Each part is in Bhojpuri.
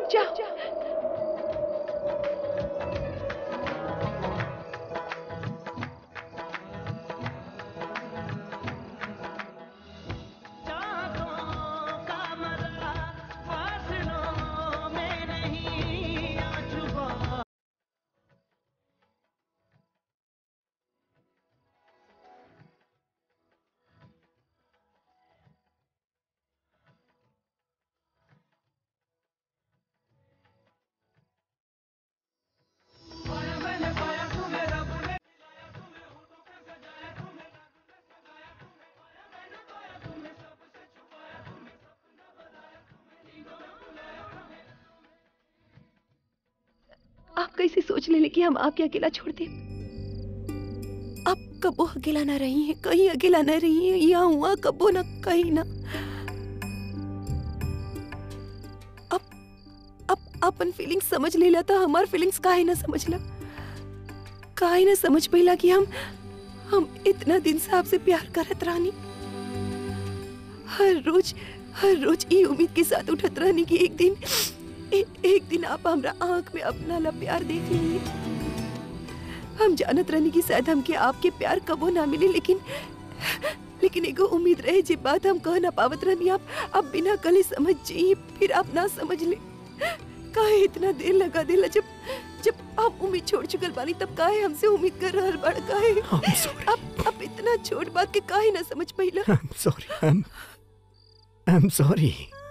रुक जा आप कैसे सोच ले कि हम आपके अकेला छोड़ दे आप कबो अकेला ना रही हैं कहीं अकेला ना रही हैं यहाँ हुआ कबो ना कहीं ना अब अब अपन फीलिंग्स समझ लेला था हमार फीलिंग्स काहे ना समझला काहे ना समझ पैला कि हम हम इतना दिन से आपसे प्यार करत रानी हर रोज हर रोज ये उम्मीद के साथ उठत रहनी कि एक दिन ए, एक दिन आप हमरा आंख में अपना ला प्यार देख लेंगे हम जानत रहनी कि शायद हमके आपके प्यार कबो ना मिले लेकिन लेकिन एगो उम्मीद रहे जे बात हम कह ना पावत रहनी आप अब बिना कले समझ जाइए फिर आप ना समझ ले काहे इतना देर लगा देला जब जब आप उम्मीद छोड़ चुकल बानी तब काहे हमसे उम्मीद कर रहल बड़ काहे I'm sorry. अब अब इतना छोट बात के काहे ना समझ पहिला I'm sorry. I'm I'm sorry.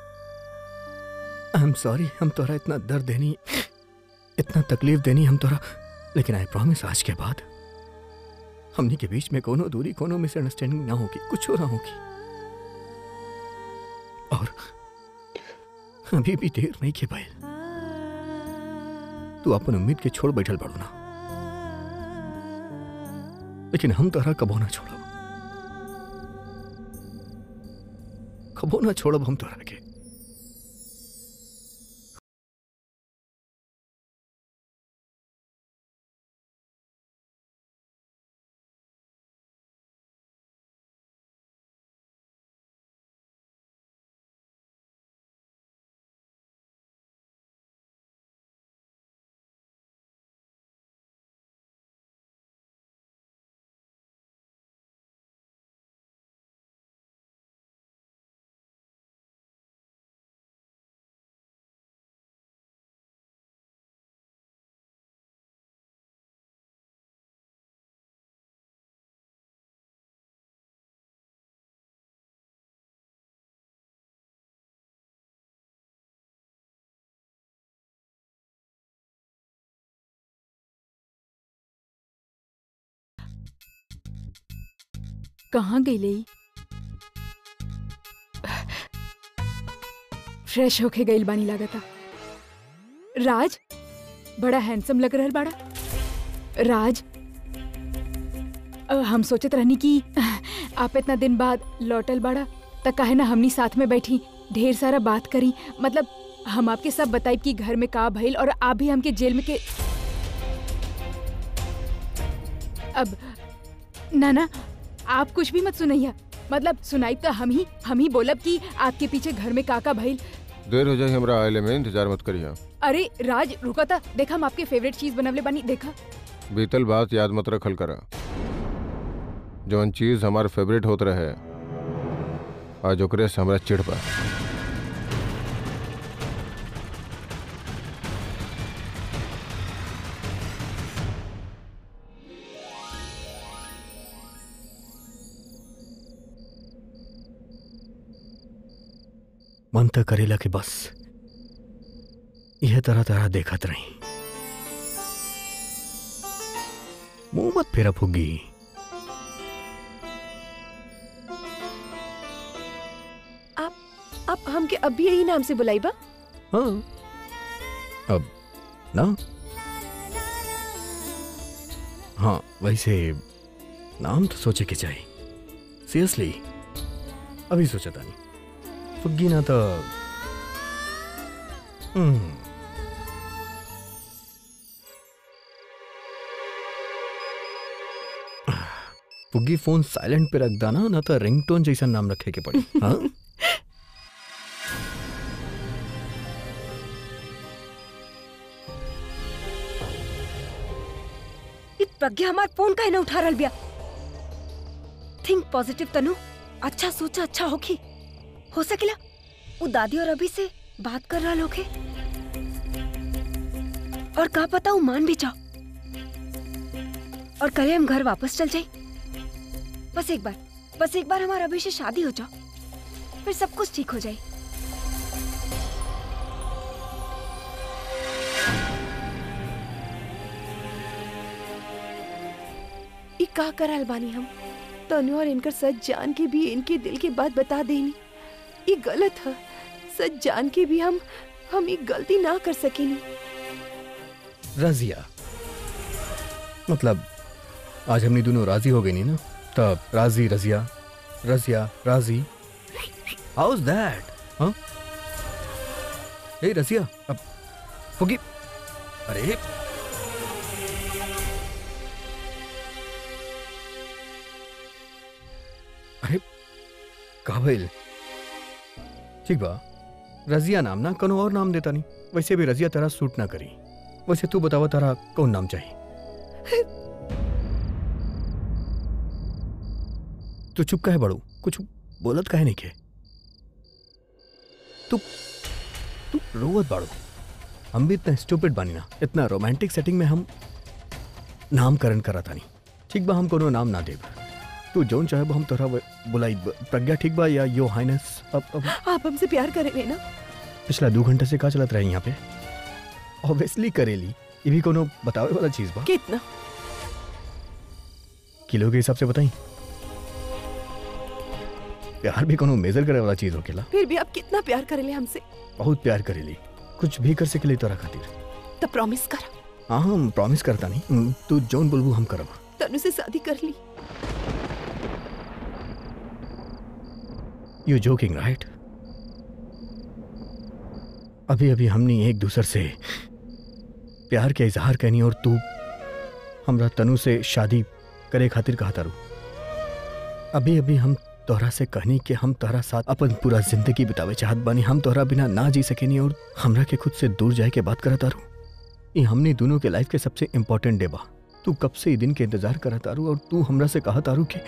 I'm sorry. हम तोरा इतना दर्द देनी इतना तकलीफ देनी हम तोरा लेकिन आई प्रॉमिस आज के बाद हमनी के बीच में कोनो दूरी कोनो मिसअंडरस्टैंडिंग ना होगी कुछ ना होगी और अभी भी देर नहीं के पाए तू अपन उम्मीद के छोड़ बैठल पड़ो ना लेकिन हम तोरा कबो ना छोड़ब कबो ना छोड़ब हम तोरा के कहाँ गई लई फ्रेश होके गईल बानी लागता राज बड़ा हैंडसम लग रहल बाड़ा राज अ, हम सोचत रहनी कि आप इतना दिन बाद लौटल बाड़ा त काहे ना हमनी साथ में बैठी ढेर सारा बात करी मतलब हम आपके सब बताइब कि घर में का भइल और आप भी हमके जेल में के अब ना ना आप कुछ भी मत सुनैया मतलब सुनाई तो हम ही हम ही बोलब कि आपके पीछे घर में काका भइल देर हो जाए हमरा आइले में इंतजार मत करिए अरे राज रुका था देखा हम आपके फेवरेट चीज बनवले बानी देखा बीतल बात याद मत रखल करा जौन चीज हमार फेवरेट होत रहे आज ओकरे से हमरा चिढ़ बा मन तो करेला कि बस यह तरह तरह देखत रही मुंह मत फेरा फुग्गी आप आप हमके अभी यही नाम से बुलाई बा हाँ अब ना हाँ वैसे नाम तो सोचे के चाहिए सीरियसली अभी सोचा था नहीं फुग्गी ना तो हम्म फुग्गी फोन साइलेंट पे रख दाना ना तो रिंगटोन जैसा नाम रखे के पड़ी हाँ प्रज्ञा हमार फोन काहे ना उठा रहल बिया थिंक पॉजिटिव तनु अच्छा सोचा अच्छा होखी हो सकेला वो दादी और अभी से बात कर रहा होखे और का पता वो मान भी जाओ और कल हम घर वापस चल जाए बस एक बार बस एक बार हमारा अभी से शादी हो जाओ फिर सब कुछ ठीक हो जाए ई का करल बानी हम तनु और इनकर सच जान के भी इनके दिल की बात बता देनी ये गलत है सच जान के भी हम हम ये गलती ना कर सकेनी रजिया मतलब आज हमने दोनों राजी हो गए नहीं ना तब राजी रजिया रजिया राजी हाउ इज दैट हाँ ए रजिया अब होगी अरे अरे का भइल ठीक बा रजिया नाम ना कनो और नाम देता नहीं वैसे भी रजिया तेरा सूट ना करी वैसे तू बतावा तारा कौन नाम चाहिए तू चुप काहे बड़ू कुछ बोलत काहे नहीं के तू तू रोवत बाड़ू हम भी इतना स्टूपिड बानी ना इतना रोमांटिक सेटिंग में हम नामकरण करा तानी ठीक बा हम कोनो नाम ना देब तू जौन चाहे हम तोरा व- बुलाई प्रज्ञा ठीक बा या यो हाइनेस अब अब आप हमसे प्यार करेंगे ना पिछला दो घंटे से का चलत रहे यहाँ पे ऑब्वियसली करेली ये भी कोनो बतावे वाला चीज बा कितना किलो के हिसाब से बताई प्यार भी कोनो मेजर करे वाला चीज होकेला फिर भी आप कितना प्यार करेले हमसे बहुत प्यार करेली कुछ भी कर सकेली तोरा खातिर तो प्रॉमिस कर हाँ हम प्रॉमिस करता नहीं हम्म, तू जौन बोलबू हम करब तनु से शादी कर ली यू जोकिंग राइट अभी अभी हमने एक दूसर से प्यार के इजहार कहनी और तू हमरा तनु से शादी करे खातिर कहा तारू अभी अभी हम तोहरा से कहनी कि हम तोहरा साथ अपन पूरा जिंदगी बितावे चाहत बानी हम तोहरा बिना ना जी सकेनी और हमरा के खुद से दूर जाए के बात करत तारू ये हमने दोनों के लाइफ के सबसे इम्पोर्टेंट डे बा तू कब से ये दिन के इंतजार करत तारू और तू हमरा से कहा तारू कि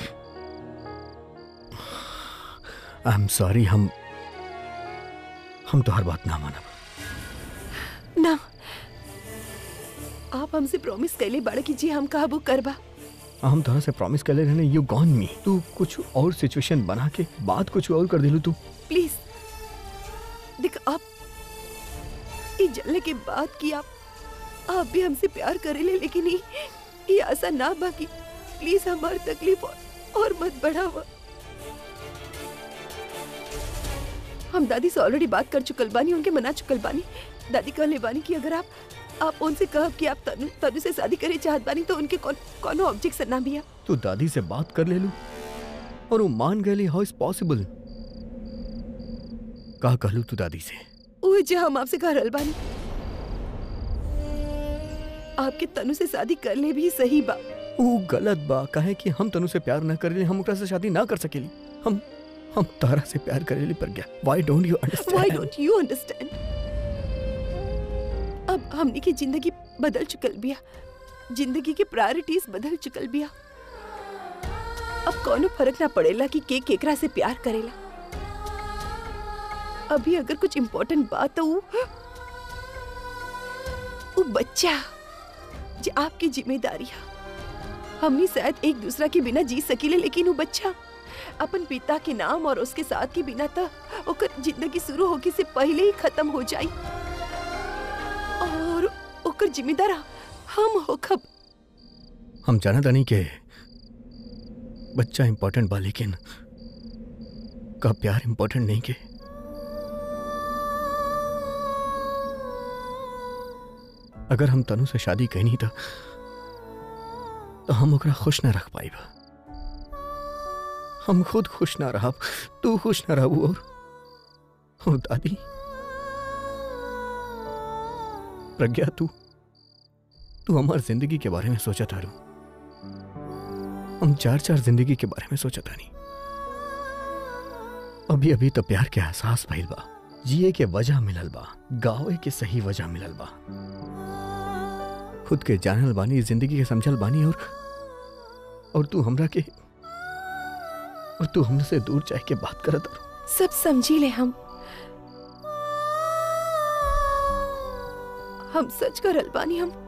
आई एम सॉरी हम हम तो हर बात ना मानब ना आप हमसे प्रॉमिस कैले बड़ा कि जी हम काबू करबा हम तोहरा से प्रॉमिस कर ले रहने यू गॉन मी तू कुछ और सिचुएशन बना के बात कुछ और कर दिलू तू प्लीज देख आप ये जलने के बाद कि आप आप भी हमसे प्यार करेले लेकिन ये ये ऐसा ना बाकी प्लीज हमारी तकलीफ और, और मत बढ़ावा हम दादी से ऑलरेडी बात कर चुकल बानी उनके मना चुकल बानी दादी कहले बानी कि अगर आप आप उनसे कहब कि आप तनु तनु से शादी करे चाहत बानी तो उनके कौन कोनो ऑब्जेक्शन ना बिया तू दादी से बात कर ले लू और वो मान गए हाउ इज पॉसिबल का कहलू तू दादी से ओए जे हम आपसे कह रहल बानी आपके तनु से शादी कर ले भी सही बा वो गलत बा काहे कि हम तनु से प्यार ना करेली हम ओकरा से शादी ना कर सकेली हम हम तारा से प्यार करेली पर गया why don't you Why understand don't you understand? अब हमने की जिंदगी बदल चुकल बिया जिंदगी के प्रायोरिटीज बदल चुकल बिया अब कोनो फर्क ना पड़ेला कि के केकरा से प्यार करेला अभी अगर कुछ इम्पोर्टेंट बात तो उ, उ बच्चा जे आपकी जिम्मेदारी है हमनी शायद एक दूसरा के बिना जी सकीले लेकिन वो बच्चा अपन पिता के नाम और उसके साथ के बिना तो ओकर जिंदगी शुरू होके से पहले ही खत्म हो जाई और ओकर जिम्मेदार हम होखब हम जाना तानी के बच्चा इम्पोर्टेंट बा लेकिन का प्यार इम्पोर्टेंट नहीं के अगर हम तनु से शादी कहनी था तो हम ओकरा खुश ना रख पाई हम खुद खुश ना रहा तू खुश ना रहू और और दादी प्रज्ञा तू तू हमार जिंदगी के बारे में सोचा तारू हम चार चार जिंदगी के बारे में सोचा तानी अभी अभी तो प्यार के एहसास भइल बा जिए के वजह मिलल बा गावे के सही वजह मिलल बा खुद के जानल बानी जिंदगी के समझल बानी और और तू हमरा के और तू हमसे दूर चाह के बात करत और सब समझी ले हम हम सच करल बानी हम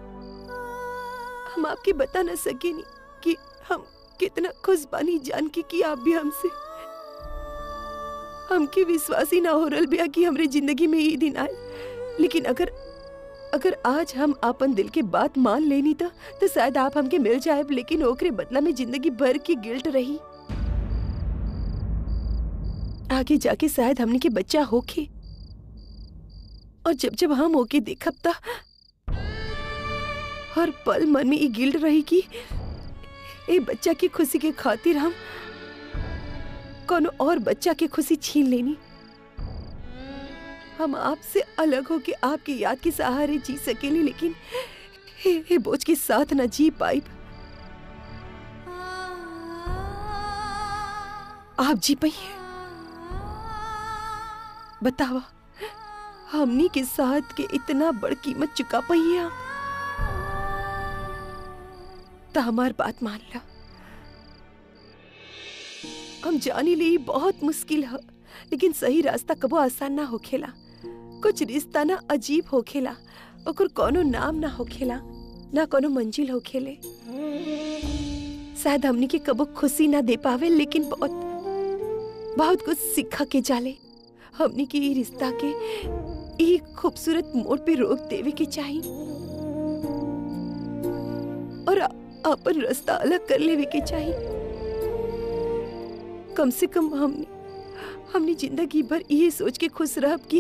हम आपके बता न सके नी कि हम कितना खुश बानी जान के कि आप भी हमसे हमके विश्वास ही ना हो रल बिया कि हमरे जिंदगी में ये दिन आए लेकिन अगर अगर आज हम अपन दिल के बात मान लेनी था तो शायद आप हमके मिल जाए लेकिन ओकरे बदला में जिंदगी भर की गिल्ट रही आगे जाके शायद हमने के बच्चा होके और जब जब हम होके देखब ता हर पल मन में ये गिल्ट रही कि ए बच्चा की खुशी के खातिर हम कोनो और बच्चा की खुशी छीन लेनी हम आपसे अलग होके आपकी याद के सहारे जी सकेली लेकिन हे, हे बोझ के साथ न जी पाई आप जी पाई बतावा हमनी के साथ के इतना बड़ कीमत चुका पाई आप तो हमार बात मान ला हम जानी ली बहुत मुश्किल है लेकिन सही रास्ता कबो आसान ना होखेला कुछ रिश्ता ना अजीब होखेला ओकर कोनो नाम ना होखेला ना कोनो मंजिल होखेले शायद हमनी के कबो खुशी ना दे पावे लेकिन बहुत बहुत कुछ सिखा के जाले हमनी के ई रिश्ता के ई खूबसूरत मोड़ पे रोक देवे के चाहिए और अ- अपन रास्ता अलग कर लेवे के चाहिए कम से कम हमने हमने जिंदगी भर ये सोच के खुश रहब कि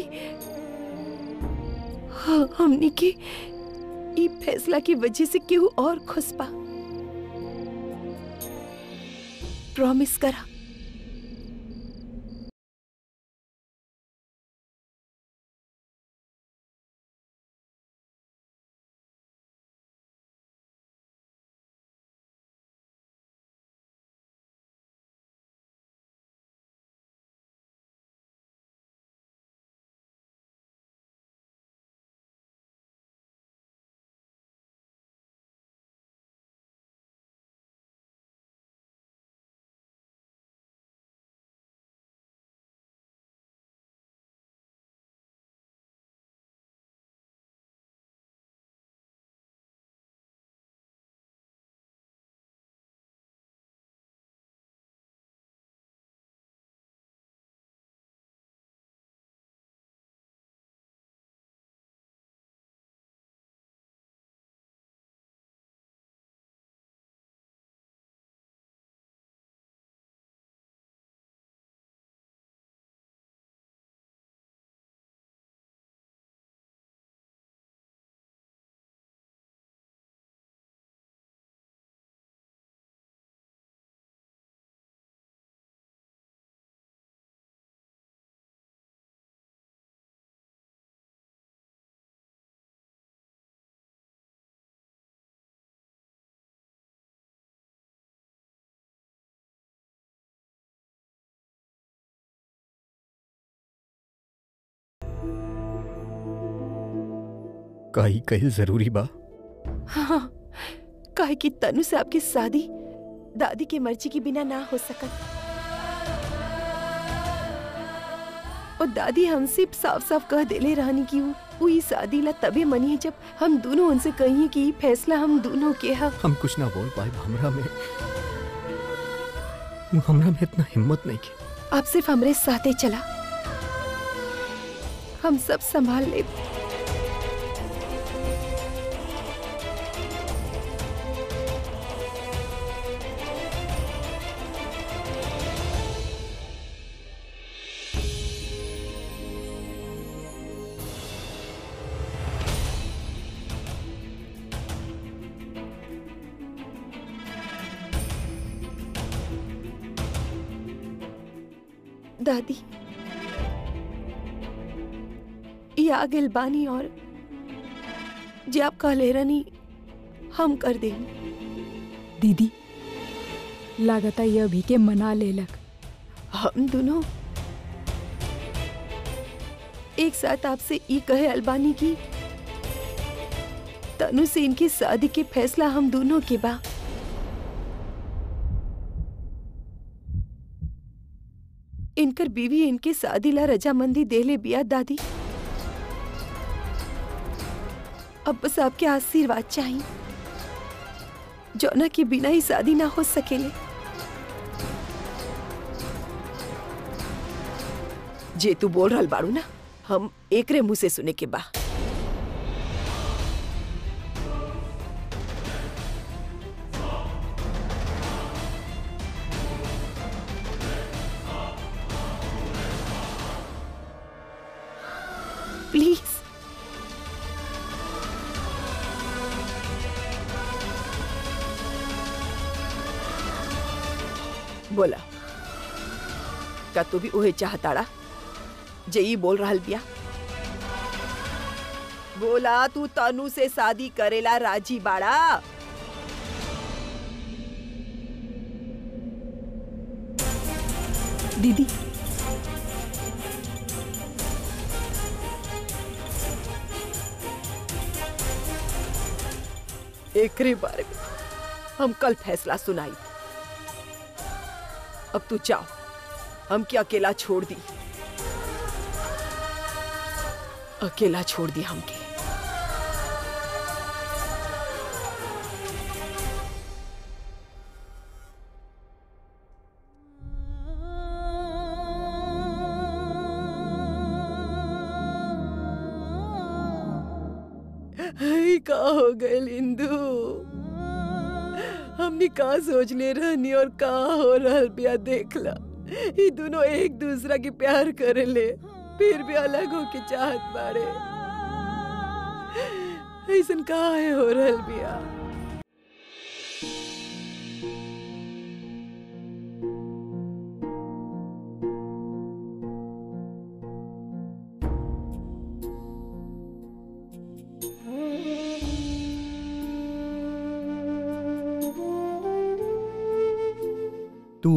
हाँ, हमने के ई फैसला की वजह से केहू और खुश पा प्रॉमिस करा काई कहिल जरूरी बा हाँ काहे कि तनु से आपकी शादी दादी की मर्जी के बिना ना हो सकत और दादी हमसे साफ साफ कह देले रहनी कि वो वो ई शादी ला तबे मनी है जब हम दोनों उनसे कहिए कि ई फैसला हम दोनों के है हम कुछ ना बोल पाए हमरा में हमरा में इतना हिम्मत नहीं की आप सिर्फ हमरे साथे चला हम सब संभाल ले दादी ये आ गेल बानी और जे आप कहले रहनी हम कर देंगे दीदी लागता ये अभी के मना लेलक हम दोनों एक साथ आपसे ई कहे अलबानी की तनु से इनकी शादी के फैसला हम दोनों के बा इनकर बीवी इनके शादी ला रजामंदी देले बिया दादी अब बस आपके आशीर्वाद चाहिए जौना के बिना ही शादी ना हो सकेले जे तू बोल रहल बाड़ू ना हम एकरे मुंह से सुने के बा प्लीज बोला का तू भी उहे चाहताड़ा जे ई बोल रहल बिया बोला तू तनु से शादी करेला राजी बाड़ा दीदी एकरे बारे में हम कल फैसला सुनाई अब तू जाओ हम क्या अकेला छोड़ दी अकेला छोड़ दी हमके हई का हो गए इंदू हमने का सोच ले रहनी और का हो रहल बिया देखला ये दोनों एक दूसरा के प्यार करे ले फिर भी अलग हो के चाहत बाड़े ऐसन का है हो रहल बिया तू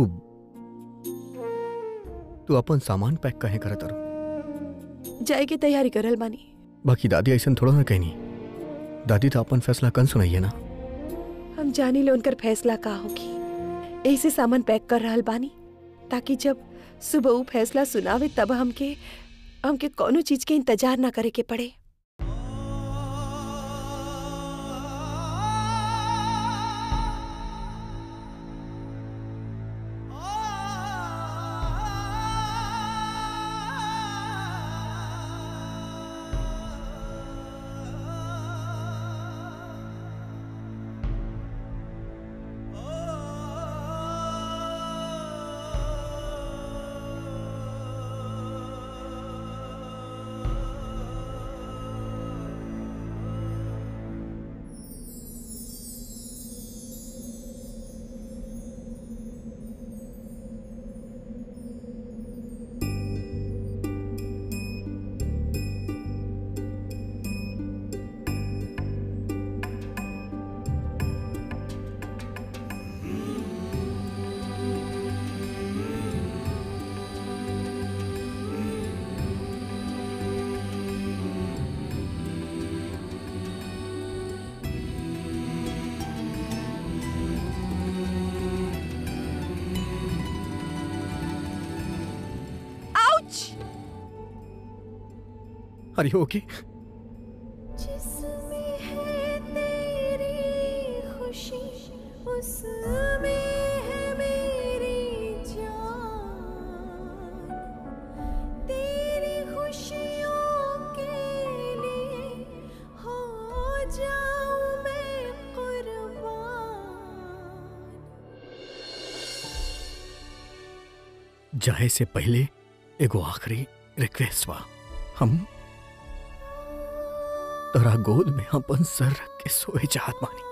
तू अपन सामान पैक कहे करत अरू जाए के तैयारी करल बानी बाकी दादी ऐसा थोड़ा ना कहनी दादी तो अपन फैसला कन सुनाइए ना हम जानी ले उनकर फैसला का होगी ऐसे सामान पैक कर रहल बानी ताकि जब सुबह वो फैसला सुनावे तब हमके हमके कोनो चीज के इंतजार ना करे के पड़े अरे ओके जिसमें है तेरी खुशी उसमें है मेरी जान तेरी खुशियों के लिए हो जाऊं मैं कुर्बान जाए से पहले एगो आखिरी रिक्वेस्ट बा हम तोरा गोद में अपन सर रख के सोए चाहत बानी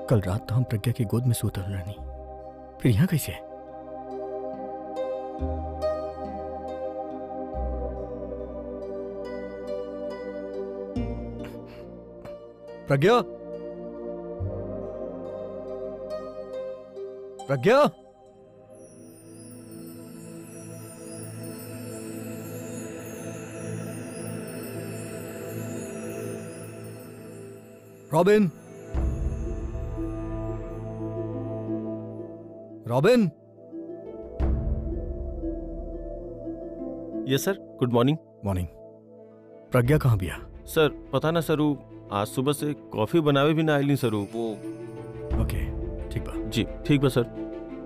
कल रात तो हम प्रज्ञा की गोद में सूतल रहनी फिर यहाँ कैसे Pragya Pragya Robin Robin yes sir good morning morning Pragya कहाँ बिया सर पता ना सरू आज सुबह से कॉफी बनावे भी ना आइली सरू वो ओके ठीक बा जी ठीक बा सर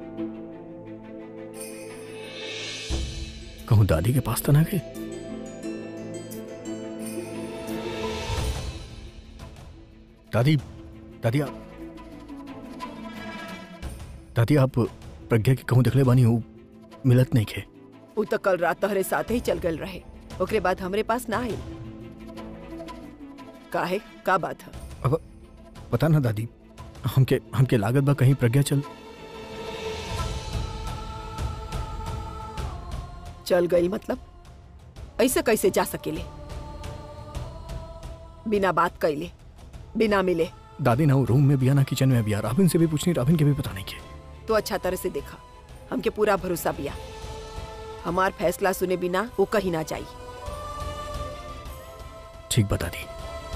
कहूँ दादी के पास तो ना गई दादी दादी आप दादी आप प्रज्ञा के कहूँ देखले बानी हूँ मिलत नहीं खे उ तो कल रात तोहरे साथ ही चल गल रहे ओकरे बाद हमरे पास ना आई काहे का बात है अब पता ना दादी हमके हमके लागत बा कहीं प्रज्ञा चल चल गई मतलब ऐसे कैसे जा सकेले बिना बात कैले बिना मिले दादी ना वो रूम में बिया ना किचन में बिया राबिन से भी पूछनी राबिन के भी पता नहीं के तो अच्छा तरह से देखा हमके पूरा भरोसा बिया हमार फैसला सुने बिना वो कहीं ना जाई ठीक बता दी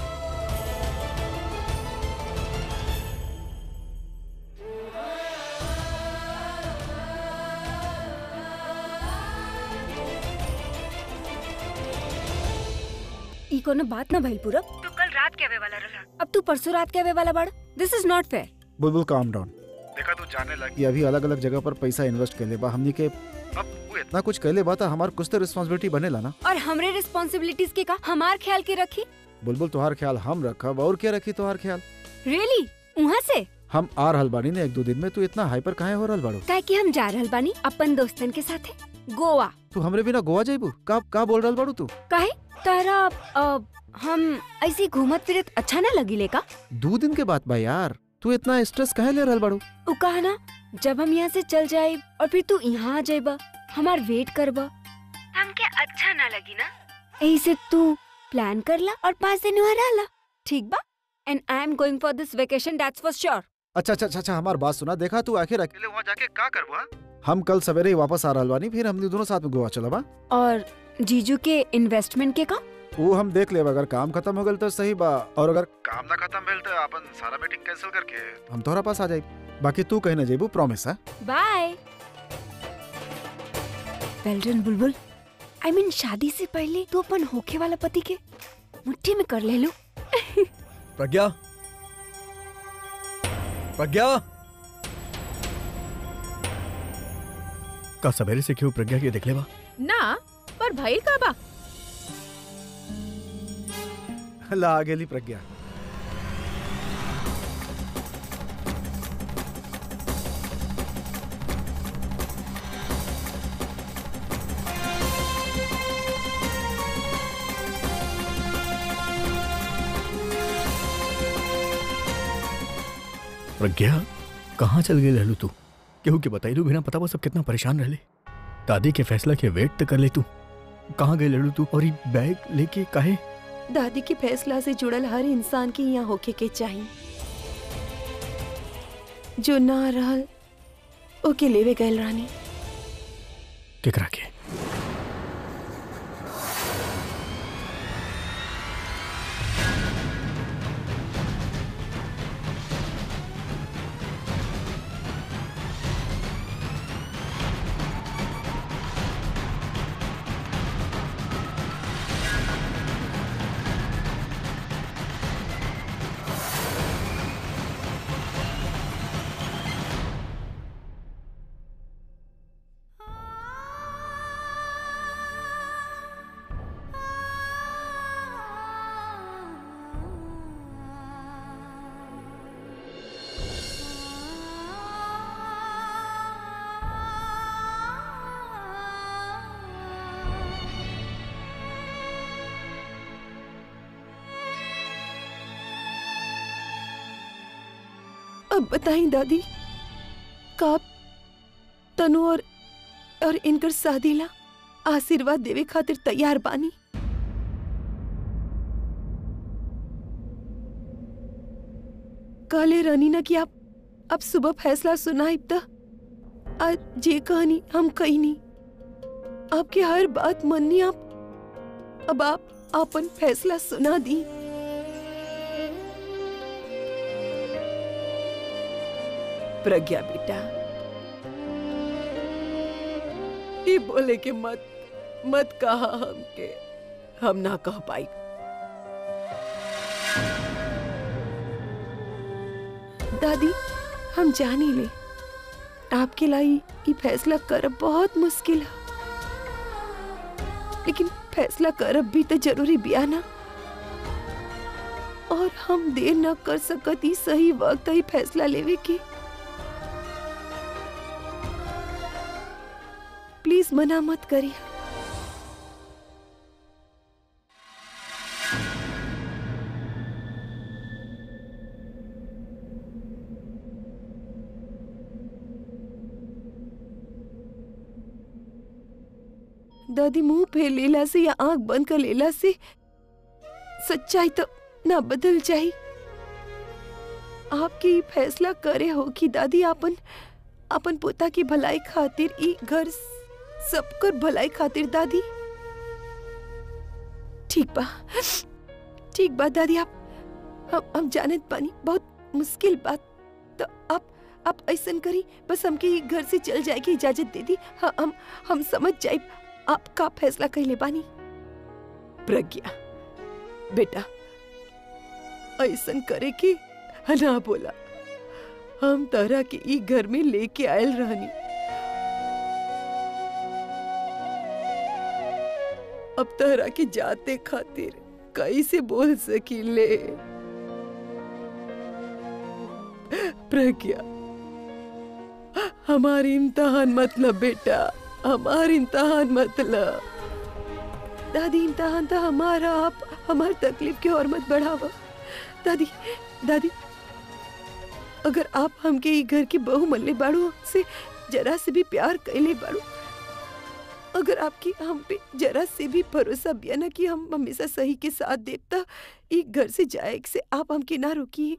ई कोनो बात ना भइल पूरब तू कल रात के आवे वाला रहा अब तू परसों रात के आवे वाला बाड़ दिस इज नॉट फेयर बुलबुल काम डाउन देखा तू जाने लगी अभी अलग अलग जगह पर पैसा इन्वेस्ट कर ले बा हमनी के अब वो इतना कुछ कहले बा था हमार कुछ तो रिस्पांसिबिलिटी बनेला ना और हमरे रिस्पांसिबिलिटीज के का हमार ख्याल के रखी बुलबुल तोहार ख्याल हम रखब और क्या रखी तोहार ख्याल रियली वहाँ से हम आ रहल बानी ने एक दो दिन में तू इतना हाइपर काहे हो रहल बाड़ू काहे कि हम जा रहल बानी अपन दोस्तन के साथे गोवा तू हमरे बिना गोवा जाइबू का का बोल रहल बाड़ू तू काहे तारा अ, हम ऐसे ही घूमत फिरत अच्छा ना लगी का दो दिन के बाद बा यार तू इतना स्ट्रेस काहे ले रहल बाड़ू उ कहा ना जब हम यहाँ से चल जाए और फिर तू यहाँ आ जाएबा हमार वेट करबा हमके अच्छा ना लगी ना यही से तू प्लान कर ला और पाँच दिन वहाँ रह ला ठीक बा and I am going for this vacation that's for sure अच्छा अच्छा अच्छा अच्छा हमार बात सुना देखा तू आखिर अकेले वहाँ जाके का करबा हम कल सवेरे ही वापस आ रहल बानी फिर हम दोनों साथ में गोवा चलबा और जीजू के इन्वेस्टमेंट के का वो हम देख लेब अगर काम खत्म हो गल तो सही बा और अगर काम ना खत्म भेल तो अपन सारा मीटिंग कैंसिल करके हम तोहरा पास आ जाई बाकी तू कहीं ना जेबू प्रॉमिस है by well done Bulbul I mean शादी से पहले तू अपन होखे वाला पति के मुट्ठी में कर ले लो प्रज्ञा प्रज्ञा का सवेरे से क्यों प्रज्ञा के देखले बा ना पर भइल का बा ला आ गेली प्रज्ञा प्रज्ञा कहाँ चल गई रहलू तू केहू के बताइलू बिना पता बा सब कितना परेशान रहले दादी के फैसला के वेट तो कर ले तू कहाँ गई लड़ू तू और ये बैग लेके काहे दादी के फैसला से जुड़ल हर इंसान के यहाँ होके के चाहिए जो ना रहल ओके लेवे गए रानी केकरा के अब बताई दादी का आप तनु और और इनकर शादी ला आशीर्वाद देवे खातिर तैयार बानी कहले रहनी ना कि आप अब सुबह फैसला सुनाइब त आज जे कहानी हम कही नहीं आपके हर बात मननी आप अब आप अपन फैसला सुना दी प्रज्ञा बेटा ये बोले के मत मत कहा हमके हम ना कह पाई दादी हम जानी ले आपके लाई ये फैसला करब बहुत मुश्किल है लेकिन फैसला करब भी तो जरूरी बिया ना और हम देर न कर सकत ई सही वक्त ही फैसला लेवे के प्लीज मना मत करिए दादी मुंह फेर लेला से या आंख बंद कर लेला से सच्चाई तो ना बदल जाई आपके ई फैसला करे हो कि दादी अपन अपन पोता की भलाई खातिर ई घर सबकर भलाई खातिर दादी ठीक बा ठीक बा दादी आप हम हम जानत बानी बहुत मुश्किल बात तो आप आप ऐसन करी बस हमके ई घर से चल जाए की इजाजत दे दी हाँ, हम हम समझ जाए आपका फैसला कैले बानी प्रज्ञा बेटा ऐसन करे कि ना बोला हम तरह के ई घर में लेके आयल रहनी अब तरह के जाते खातिर कैसे बोल सकीले प्रज्ञा हमारी इम्तहान मतलब बेटा हमार इम्तहान मतलब दादी इम्तहान था हमारा आप हमार तकलीफ की और मत बढ़ावा दादी दादी अगर आप हमके ई घर की बहू मल्ले बाड़ू से जरा से भी प्यार कैले बाड़ू अगर आपकी हम पे जरा से भी भरोसा बिया ना कि हम हमेशा सही के साथ देवता ई घर से जाए से आप हमके ना रोकिए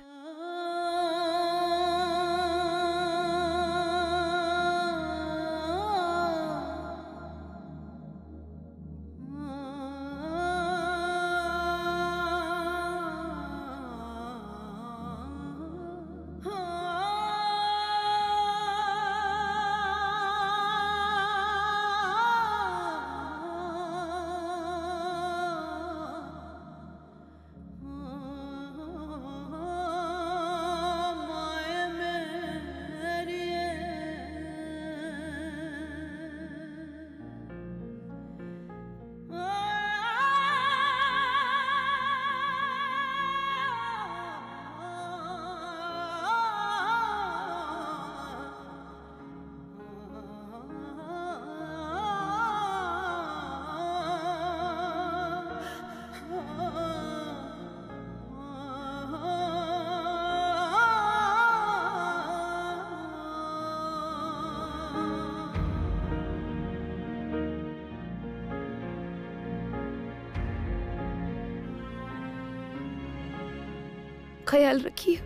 ख्याल रखिए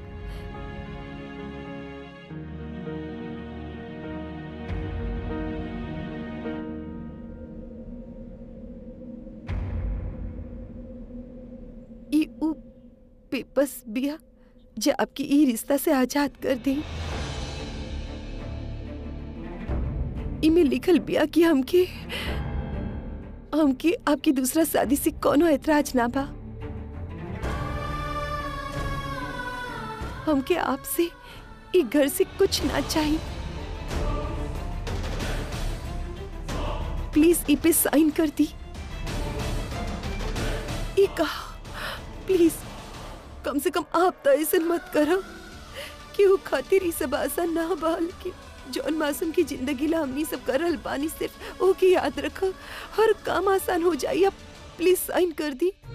ई ऊ पेपर्स बिया जे आपकी ई रिश्ता से आजाद कर दी इमे लिखल बिया कि हमके हमके आपकी दूसरा शादी से कोनो ऐतराज ना बा हमके आपसे ई घर से कुछ ना चाहिए प्लीज ई पे साइन कर दी ई कहा प्लीज कम से कम आप तो ऐसे मत करो कि वो खातिर ई सब आसान ना बाल कि जौन मासूम की जिंदगी ला हमनी सब करल बानी सिर्फ ओके याद रखो हर काम आसान हो जाई आप प्लीज साइन कर दी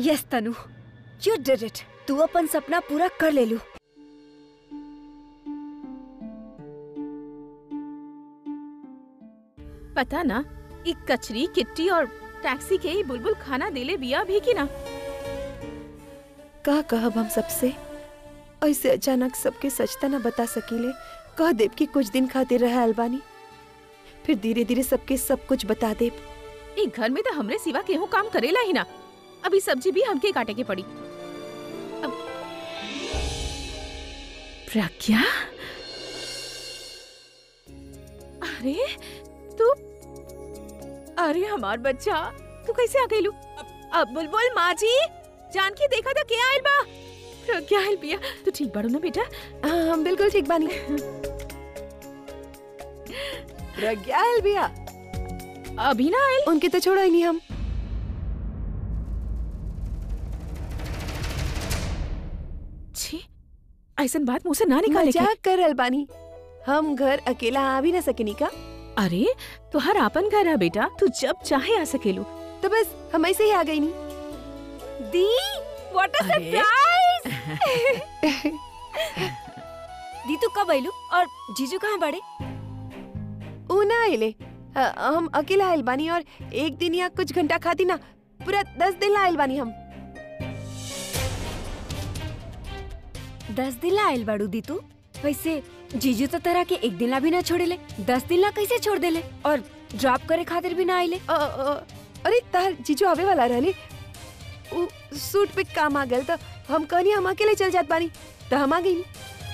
yes Tanu you did it तू अपन सपना पूरा कर ले लू पता ना ई कचरी किट्टी और टैक्सी के ही बुलबुल खाना देले बिया भी की ना का कहब हम सबसे ऐसे अचानक सबके सचता ना बता सकीले कह देव कि कुछ दिन खातिर रहे अलबानी फिर धीरे धीरे सबके सब कुछ बता देव ई घर में तो हमरे सिवा केहू काम करेला ही ना अभी सब्जी भी हमके काटे के पड़ी अब प्रज्ञा अरे तू अरे हमार बच्चा तू कैसे आ गईलू अब बुलबुल माँ जी जानकी देखा था क्या आइल बा प्रज्ञा आइल बिया तू ठीक बाड़ू ना बेटा हाँ हम बिल्कुल ठीक बानी प्रज्ञा आयल बिया अभी ना आइल उनके तो छोड़ा ही नहीं हम छी ऐसन बात मुंह से ना निकाले के। मजाक कर अलबानी हम घर अकेला आ भी ना सकेनी का अरे तुहार आपन घर है बेटा तू जब चाहे आ सकेलू तो बस हम ऐसे ही आ गई नहीं दी व्हाट अ अरे। सरप्राइज दी तू कब आइलू और जीजू कहाँ बड़े ऊ ना आइले अ, हम अकेला आइल बानी और एक दिन या कुछ घंटा खाती ना पूरा दस दिन ला आइल बानी हम दस दिन ला आइल बाड़ू दी तू वैसे जीजू तो तरह के एक दिन ला भी ना छोड़ेले दस दिन ला कैसे छोड़ देले और ड्रॉप करे खातिर भी ना आइले अ, अ, अरे तार जीजू आवे वाला रहले ऊ सूट पे काम आ गल तो हम कहनी हम अकेले चल जात बानी तो हम आ गई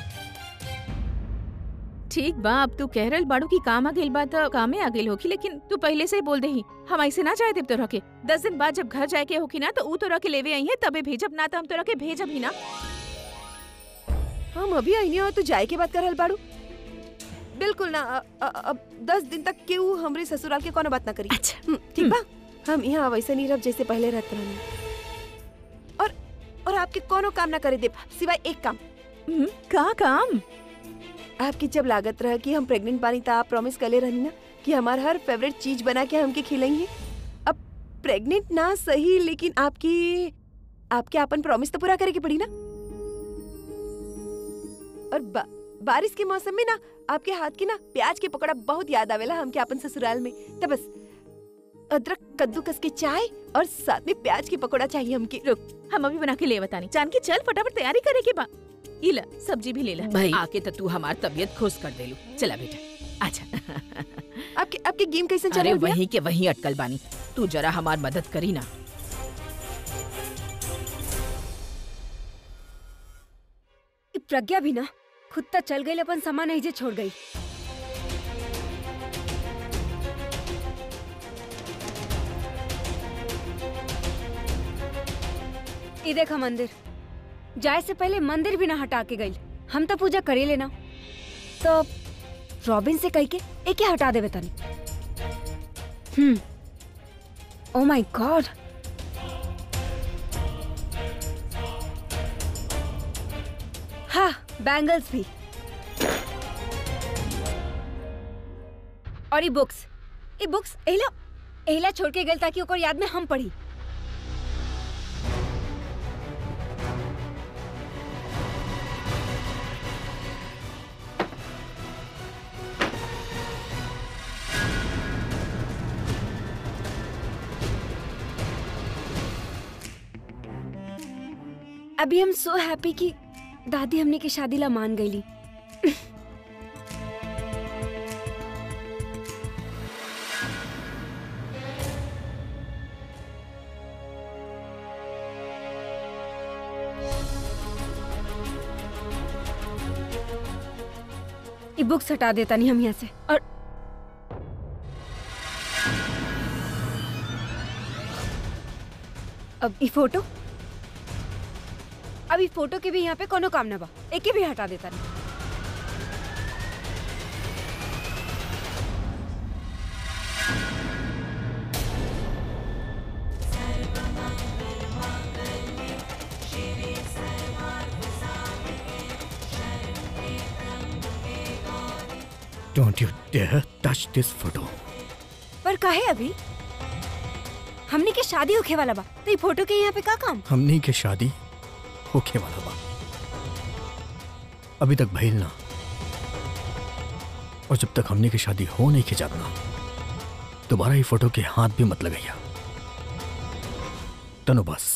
ठीक बा अब तू कह रहल बाड़ू की काम आ गइल बा त कामे आ गइल होखी लेकिन तू पहले से ही बोल देही हम ऐसे ना जाए देव तोरा के दस दिन बाद जब घर जाए के होखी ना तो ऊ तोरा के लेवे आई है तबे भेजब ना तो हम तोरा के भेजब ही ना हम अभी आई नहीं और तू जाए के बात कर रहल बाड़ू बिल्कुल ना अ, अ, अब दस दिन तक केहू हमरे ससुराल के कोनो बात ना करी अच्छा हम्म, ठीक बा हम यहाँ वैसे नहीं रह जैसे पहले रहते रहनी और और आपके कोनो काम ना करे दे सिवाय एक काम हम्म, का काम आपकी जब लागत रहा कि हम प्रेग्नेंट बानी तो आप प्रॉमिस कर ले रहनी ना कि हमार हर फेवरेट चीज बना के हमके खिलाएंगे अब प्रेग्नेंट ना सही लेकिन आपकी आपके अपन प्रॉमिस तो पूरा करे के पड़ी ना और बा, बारिश के मौसम में ना आपके हाथ की ना प्याज के पकौड़ा बहुत याद आवेला हमके अपन ससुराल में तो बस अदरक कद्दूकस के चाय और साथ में प्याज के पकौड़ा चाहिए हमके हम अभी बना के ले बतानी जानकी चल फटाफट तैयारी करे के बा ई ला सब्जी भी ले ला भाई। आके तो तू हमार तबीयत खुश कर देलू चला बेटा अच्छा आपके आपके गेम कैसे चल अरे रहा है वहीं के वहीं अटकल बानी तू जरा हमार मदद करी ना ई प्रज्ञा भी ना खुद तक चल गई अपन सामान ऐजे छोड़ गई ई देखा मंदिर जाए से पहले मंदिर भी ना हटा के गई हम तो पूजा करे लेना तो रॉबिन से कह के एक ही हटा देवे तनी हम्म ओ माय गॉड हाँ बैंगल्स भी और ये बुक्स ये बुक्स एला एला छोड़ के गल ताकि ओकर याद में हम पढ़ी अभी हम सो हैप्पी कि दादी हमने की शादी ला मान गईली ये बुक्स हटा देता नहीं हम यहाँ से और अब ये फोटो अब ये फोटो के भी यहाँ पे कोनो काम ना बा एक भी हटा देता नहीं Don't you dare touch this photo. पर काहे अभी हमने के शादी होखे वाला बा तो ये फोटो के यहाँ पे का काम हमनी के शादी होखे वाला बा अभी तक भइल ना और जब तक हमनी की शादी हो नहीं के जात ना दोबारा ये फोटो के हाथ भी मत लगैया तनु बस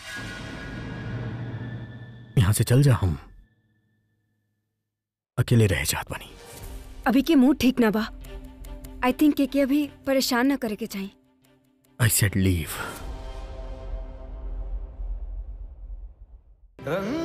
यहां से चल जा हम अकेले रह जात बनी अभी के मूड ठीक ना बा आई थिंक के, के अभी परेशान ना करे के चाहिए आई सेड लीव रंग